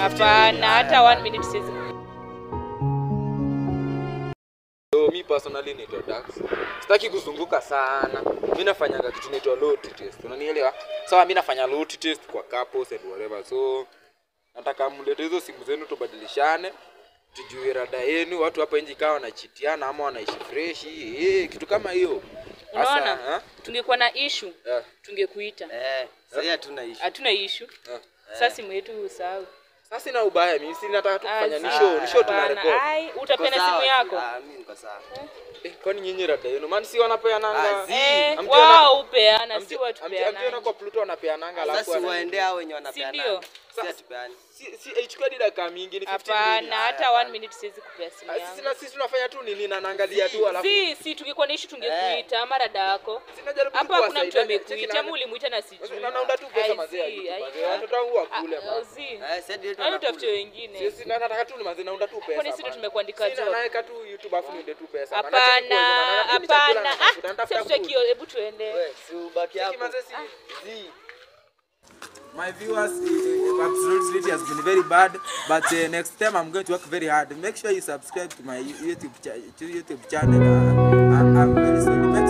Hapana, hata one minute siwezi. So, mi personally naitwa Dax. Sitaki kuzunguka sana. Mi nafanyanga kitu naitwa loyalty test. Unanielewa? Sawa, mi nafanya loyalty test kwa couples and whatever. So nataka mlete hizo simu zenu tubadilishane. Tujue rada yenu, watu hapa nje kawa wanachitiana ama wanaishi fresh. Eh, kitu kama hiyo. Sasa, Unaona? ha? Tungekuwa na issue, Eh, tungekuita. Eh, sasa hatuna issue. Hatuna issue. eh. Sasa simu yetu usahau. Sasa sina ubaya, mimi si nataka tu kufanya ni Ah, show, ni show tuna hapana. record. Ai, Niko utapeana sawa, simu yako? Ah, mimi niko sawa. Eh, kwani nyinyi rada yenu? Maana si wanapeananga. Ah, zi. Eh, Amtiona- wao upeana, si Amti- watu amti- amtiona peana. kwa Pluto wanapeananga alafu Sasa wana- waende hao wenye Si wanapeana. ndio? Si hatupeani. si si haichukui hadi dakika mingi ni 15 Hapana, minutes. hata one minute siwezi kupea simu Ah, Sisi yangu. na sisi tunafanya tu nini na naangalia tu alafu Si, si tungekuwa na issue tungekuita ama dada yako. sinajaribu Hapa hakuna mtu amekuita, ama muli ulimuita na sijui. na naunda tu pesa Ai, mazee ya si, YouTube, ai, mazee. ah. watoto wangu wakule Ah, bana. si. Eh, sasa ndio Yaani tunakula. utafute wengine. Sisi na nataka tu ni mazee naunda tu pesa. Kwani sisi ndio bana. tumekuandika Sina, job? naweka tu YouTube afu niende tu pesa. bana. Cheki Hapana, kwa hivyo, na- na- mimi chakula hapana. natafuta, Ah, natafuta sasa food. kio, hebu tuende. We, si ubaki Cheki hapo. mazee si Zi. My viewers, uh, absolutely it has been very bad, but uh, next time I'm going to work very hard. Make sure you subscribe to my YouTube cha- to YouTube channel. Uh, I'm, I'm very sorry. Make